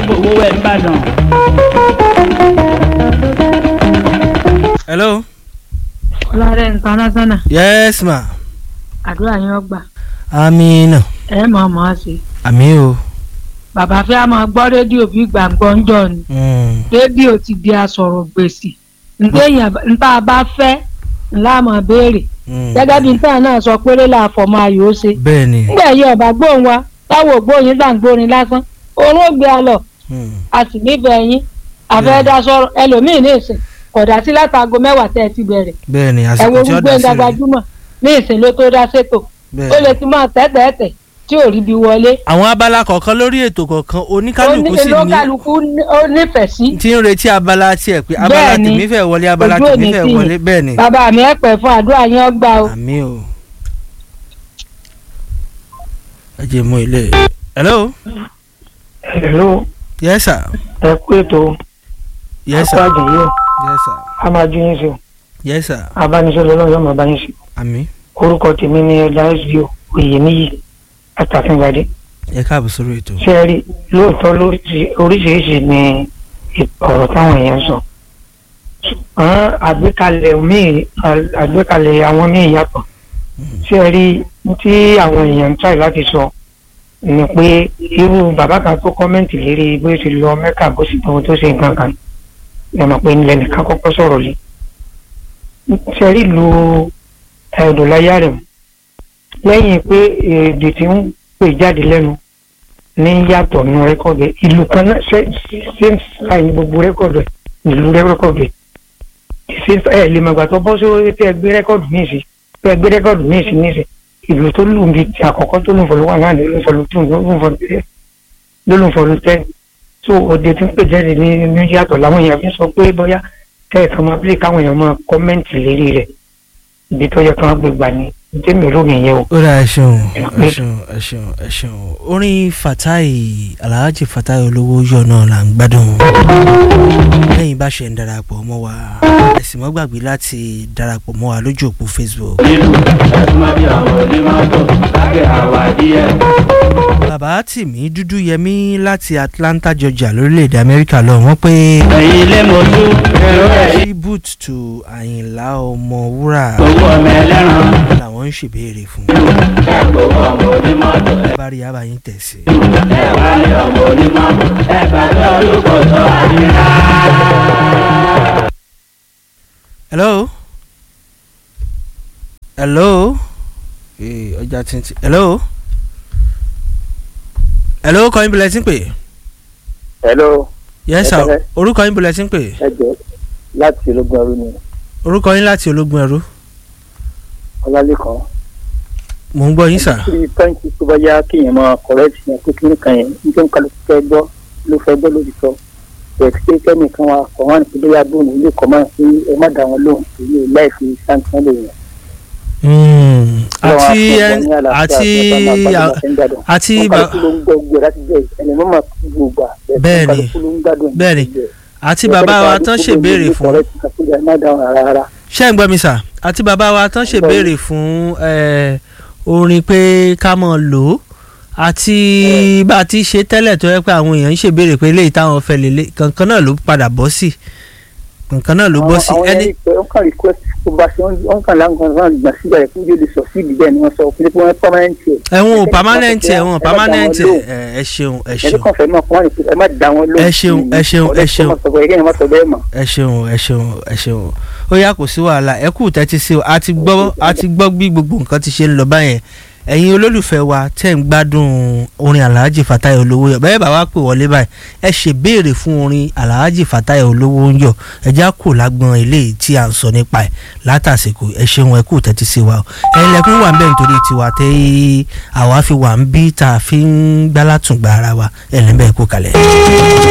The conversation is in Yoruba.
gbowó ẹ̀ ń bàdàn. hello. ọlọ́rẹ́ international yes ma. àdúrà yín ọgbà amina. ẹ mọ̀ ọ́ mọ̀ ọ́ sí. àmì o. bàbá fẹ́ máa gbọ́ rédíò bí gbàngbọ́ ń jọ ni Mm. rédíò ti di asọ̀rọ̀ gbèsè ntẹ̀yìn nta bá fẹ́ ńlá mọ̀ béèrè Mm. gẹ́gẹ́ bí nta náà sọ péré là fọmọ ayò ó ṣe bẹ́ẹ̀ ni. ńgbà yìí ọba gbóhùn wa táwọn ògbóyin gbà ń gbórin lásán òun ó gbé a lọ Mm. a sì nífẹ̀ẹ́ yín àfẹ́dá sọ̀rọ̀ ẹlòmíín ní ìsìn kódà sí látago mẹ́wàá tẹ́ ẹ ti bẹ̀rẹ̀ bẹ́ẹ̀ ni ẹ̀wọ̀n àsìkò tí ó gbogbo dá ẹ̀dá sí rẹ̀. gbajúmọ̀ ní ìsìn ló tó dá sétò ó bẹ́ẹ̀ lè ni. ti máa tẹ́tẹ̀ẹ́tẹ̀ tí ò rí bí wọlé àwọn abala kọ̀ọ̀kan lórí ètò kọ̀ọ̀kan ó ní oníkálukú sì ní lókàlùkù ó nífẹ̀ẹ́ sí tí ń retí abala tiẹ̀ pé abala Bẹ́ẹ̀ ni. tèmi fẹ́ wọlé abala Ojú tèmi òní fẹ́ tì yín. wọlé bẹ́ẹ̀ ni. bàbá mi ẹ pẹ́ fún àdúrà yín ọgbà o àmì o. ẹ jẹ́ mú ilé. hello. hello yes sir. ẹ kú ètò yes sir. àpáàdì yìí yes sir. a máa ju yín sí o yes sir. abánisọ̀rọ̀ ọlọ́run yóò máa bá yín sí àmì. orúkọ tèmi ni ẹ̀dá sbo oyèníyì àtàfíngbadé ẹ káàbọ̀ sórí ètò. ṣé ẹ rí lóòótọ́ lóríṣi- oríṣiríṣi ni ọ̀rọ̀ táwọn èèyàn sọ ṣùgbọ́n àgbékalẹ̀ míì àgbékalẹ̀ àwọn míì yàtọ̀ ṣé ẹ rí tí àwọn èèyàn ń tàì láti sọ ni pé irú bàbá kan tó kọ́mẹ́ǹtì lérí bó ṣe lọ mẹ́kà bó sì tó tó ṣe nǹkan kan ẹ mọ̀ pé nílẹ̀ nìkan kọ́kọ́ sọ̀rọ̀ lé ṣé ẹ rí lu ẹ̀ẹ́dọ̀láyà rẹ̀ lẹ́yìn pé èdè tí ń pè jáde lẹ́nu ní yàtọ̀ nínú rẹ́kọ̀dù ẹ̀ ìlú kan náà ṣe ṣe ń ṣàyìn gbogbo rẹ́kọ̀dù ẹ̀ ìlú rẹ́kọ̀dù ẹ̀ ṣe ń ẹ̀ lè mọ̀gbà tó bọ́ sórí pé ẹ gbé rẹ́kọ̀dù míì sí pé ẹ gbé rẹ́kọ̀dù míì sí ní ìsẹ̀ ìlú tó lù mí ti àkọ́kọ́ tó lù fọlù wà náà ló lù fọlù tún ló lù fọlù tẹ́ ló lù fọlù tẹ́ tó òde tí ń pè jáde ní ní yàtọ̀ làwọn èèyàn fi sọ pé bóyá kẹ́ẹ̀kan máa bí káwọn èèyàn máa kọ́mẹ́ǹtì lérí rẹ̀ ibi tó yẹ kán gbé gbà ní tèmi lómi yẹn o. ó dà ẹ ṣeun ẹ ṣeun ẹ ṣeun ẹ ṣeun orin fatai alhaji fatai olówó yọ náà là ń gbádùn lẹ́yìn bá ṣe ń darapọ̀ mọ́ wa ẹ sì mọ́ gbàgbé láti darapọ̀ mọ́ wa lójú òpó facebook. nílùú ẹ̀sùnmọ́ bí àwọn onímọ́tò lágẹ̀ àwà díẹ̀. bàbá tìmí dúdú yẹmí láti atlanta georgia lórílẹ̀‐èdè amẹ́ríkà lọ wọ́n pé ẹ̀yin ilé mojú èrò ẹ̀ yí. tribute to àyìnlá ọmọwúrà owó ọmọ ẹlẹ́ran làwọn ń ṣèbéèrè fún ẹ̀ gbowó ọmọ onímọ́tò ẹ̀ bá rí abayín tẹ̀sí. ẹ̀ wá ní ọmọ onímọ́tò ẹ̀ gbàgbé orúkọ tó àdínrà. hello hello ee ọjà tìǹtì hello hello kọ́ yín bilẹ̀ tí ń pè hello yes sir Ẹ orúkọ yín bilẹ̀ tí ń pè ẹ jẹ́ láti ológun ẹrú ni orúkọ yín láti ológun ẹrú ọlálẹ́kan mò ń gbọ́ yín sà kí pẹ́ǹtì tó bá yá kéèyàn máa kọ̀rẹ́tì yẹn pé kíní kan yẹn níjọ́ ń kálukú fẹ́ gbọ́ ló fẹ́ gbọ́ lórí sọ bẹ̀rẹ̀ pé kẹ́nìkan wa kọ̀ wọ́n àti bóyá bóun ilé kọ́ máa fi ẹ má dá wọn lóhùn èyí ò láì fi sáńtì lè yàn. Mm, àti ẹ- àti àti ba- kálukú ló ń gbọ́ gbọ́ láti jẹ́ ẹni mọ́ máa kú gbogbo àbẹ̀ Bẹ́ẹ̀ni. kálukú ló ń gbádùn Bẹ́ẹ̀ni. àti bàbá wa tán ṣèbéèrè fún ẹ má dá wọn rárá. ṣé ń gbọ́ mi sà àti bàbá wa tán ṣèbéèrè fún eh, orin pé ká mọ̀ lò ó àti bá a ti ṣe tẹ́lẹ̀ tó yẹ pé àwọn èèyàn ń ṣèbéèrè pé eléyìí táwọn fẹ́ lélẹ̀ kankan náà ló padà bọ́ sí kankan náà ló bọ́ sí àwọn ẹni ẹni pé wọ́n kàn request tó bá ṣe wọ́n kàn láǹkan náà gbà síbẹ̀ rẹ̀ fún yóò lè sọ sí ìdíbẹ̀ ni wọ́n sọ fún pé wọ́n permanent ẹ̀. ẹ̀wọ̀n ò permanent ẹ̀wọ̀n ẹ má dá wọn permanent lóhùn. ẹ̀ ẹ ṣeun ẹ ẹni ṣeun kàn fẹ́ mọ̀ fún wọn ni pé ẹ má dá wọn lóhùn. Ẹ ṣeun, ẹ ṣeun, ẹ ṣeun. ọ̀dọ́ tó má sọ bẹ́ẹ̀ má ẹ ṣeun ẹ ṣeun ẹ ṣeun ó yá kò sí wàhálà ẹ kú tẹ́tí sí o a ti gbọ́ a ti gbọ́ bí gbogbo nǹkan ti ṣe ń lọ báyẹn ẹ̀yin olólùfẹ́ wa tẹ́ ń gbádùn orin alhaji fatai olówó yọ bẹ́ẹ̀ bá wa pè wọlé báyìí ẹ ṣe béèrè fún orin alhaji fatai olówó ń yọ ẹ já kò lágbọn eléyìí tí à ń sọ nípa ẹ̀ látàsìkò ẹ ṣeun ẹ kú tẹ́tí sí wa o ẹ̀yin lẹ́kùn wà ń bẹ̀ nítorí tiwa tẹ́ àwa fi wà ń bí tá a fi ń gbálátùngbà ara wa ẹ̀ lẹ́ńbẹ̀ẹ́ kú kalẹ̀.